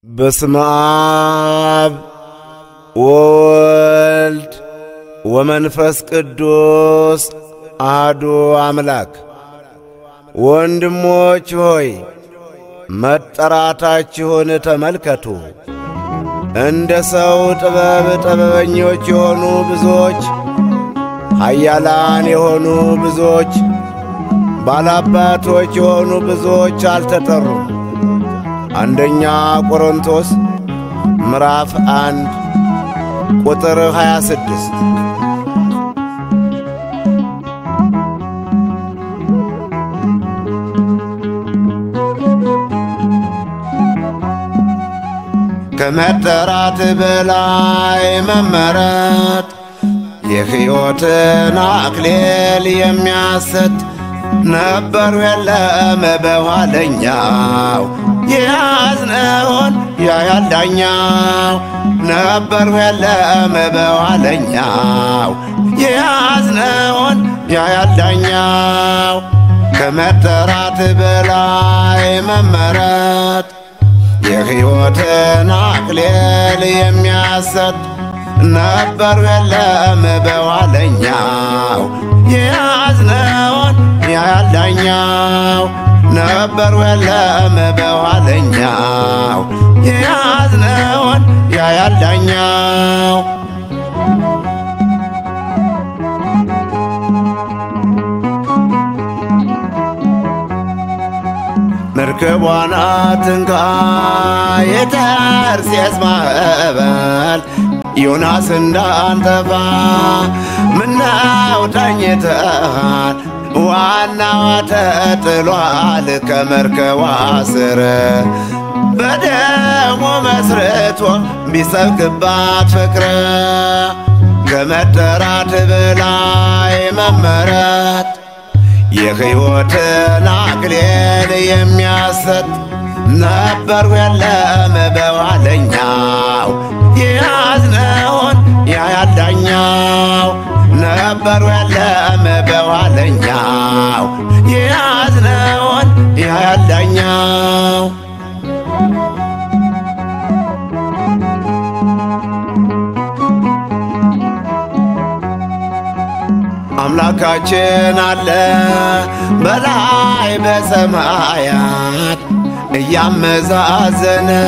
በስመ አብ ወወልድ ወመንፈስ ቅዱስ አሐዱ አምላክ። ወንድሞች ሆይ መጠራታችሁን ተመልከቱ። እንደ ሰው ጥበብ ጥበበኞች የሆኑ ብዙዎች፣ ኃያላን የሆኑ ብዙዎች፣ ባላባቶች የሆኑ ብዙዎች አልተጠሩም። አንደኛ ቆሮንቶስ ምዕራፍ አንድ ቁጥር 26 ከመጠራት በላይ መመረጥ የሕይወትን አክሊል የሚያሰጥ ነበሩ የለም በኋለኛው የያዝነውን ያያል ዳኛው ነበሩ የለም በኋለኛው የያዝነውን ያያል ዳኛው ከመጠራት በላይ መመረጥ የሕይወትን አክሊል የሚያሰጥ ነበሩ የለም በኋለኛው የያዝነውን ያያል ዳኛው ነበሩ የለም በኋለኛው የያዝነውን ያያል ዳኛው መርከቧን አትንካ የተርሴስ ማዕበል ዮናስ እንዳንጠፋ ምነው ተኝተሃል? ዋናዋ ተጥሏል ከመርከቧ ስር በደሞ መስርቶ ቢሰብክባት ፍቅር ከመጠራት በላይ መመረጥ የሕይወትን አክሊል የሚያሰጥ ነበሩ የለም በኋለኛው የያዝነውን ያያል ዳኛው ነበሩ የለም በኋለኛው የያዝነውን ያያል ዳኛው አምላካችን አለ በላይ በሰማያት እያመዛዘነ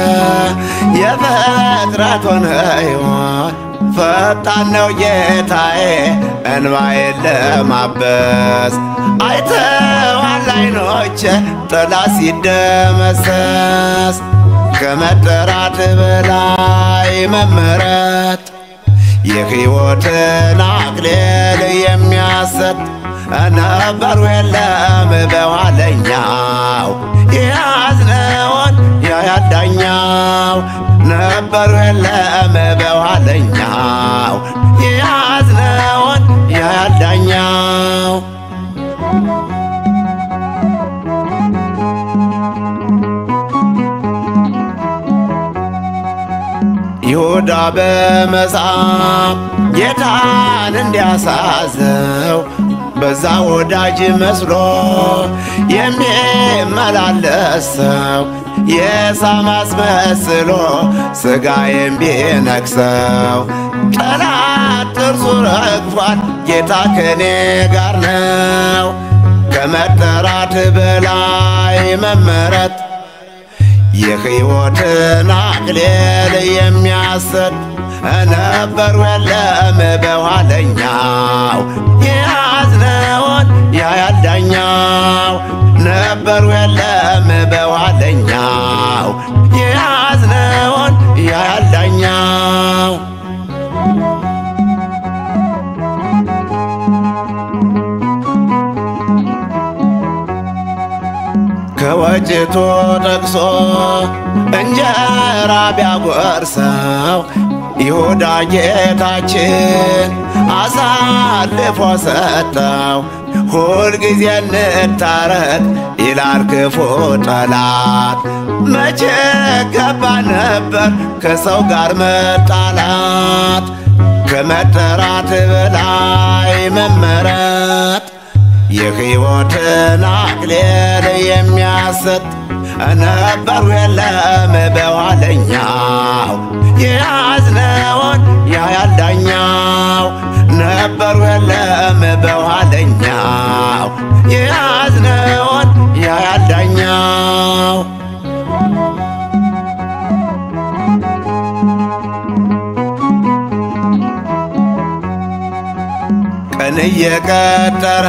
የፍጥረቱን ሕይወት ፈጣን ነው ጌታዬ እንባዬን ለማበስ አይተዋል ዓይኖቼ ጥላ ሲደመሰስ ከመጠራት በላይ መመረጥ የሕይወትን አክሊል የሚያሰጥ ነበሩ የለም በኋለኛው የያዝነውን ያያል ዳኛው ነበሩ የለም በኋለኛው የያዝነውን ያያል ዳኛው ይሁዳ በመጻፍ ጌታን እንዲያሳዘው በዛ ወዳጅ መስሎ የሚመላለስ ሰው የሳም አስመስሎ ሥጋዬን ቢነክሰው ጠላት ጥርሱ ረግፏል፣ ጌታ ከኔ ጋር ነው። ከመጠራት በላይ መመረጥ የሕይወትን አክሊል የሚያሰጥ ነበሩ የለም በኋለኛው የያዝነውን ያያል ዳኛው ነበሩ የለም በኋለኛው የያዝነውን ያያል ዳኛው ከወጭቱ ጠቅሶ እንጀራ ቢያጎርሰው ይሁዳ ጌታችን አሳልፎ ሰጠው። ሁልጊዜ እንታረቅ ይላል ክፉ ጠላት። መቼ ገባ ነበር ከሰው ጋር መጣላት? ከመጠራት በላይ መመረጥ የሕይወትን አክሊል የሚያሰጥ ነበሩ የለም በኋለኛ እየቀጠረ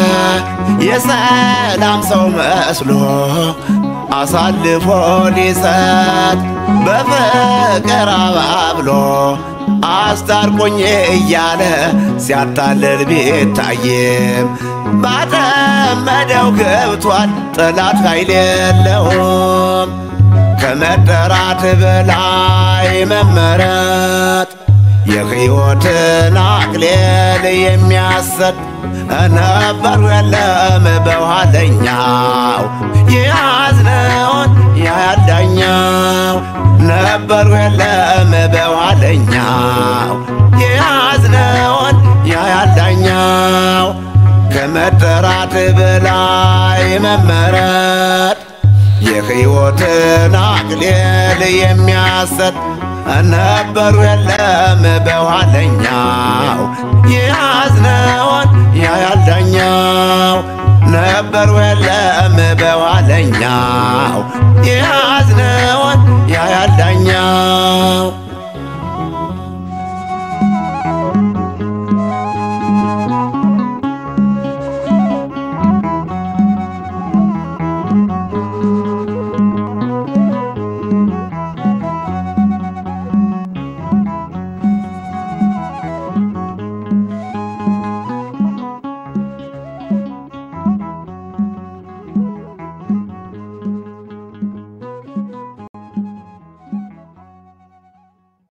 የሰላም ሰው መስሎ አሳልፎ ሊሰጥ በፍቅር አባብሎ አስታርቆኝ እያለ ሲያታልል ቢታይም ባጠመደው ገብቷል ጠላት ኃይል የለውም ከመጠራት በላይ መመረጥ የሕይወትን አክሊል የሚያሰጥ ነበር የለም በኋለኛው የያዝነውን ያያዳኛው ነበር የለም በኋለኛው የያዝነውን ያያዳኛው ከመጠራት በላይ መመረጥ የሕይወትን አክሊል የሚያሰጥ ነበሩ የለም በኋለኛው የያዝነውን ያያልዳኛው ነበሩ የለም በኋለኛው የያዝነውን ያያልዳኛው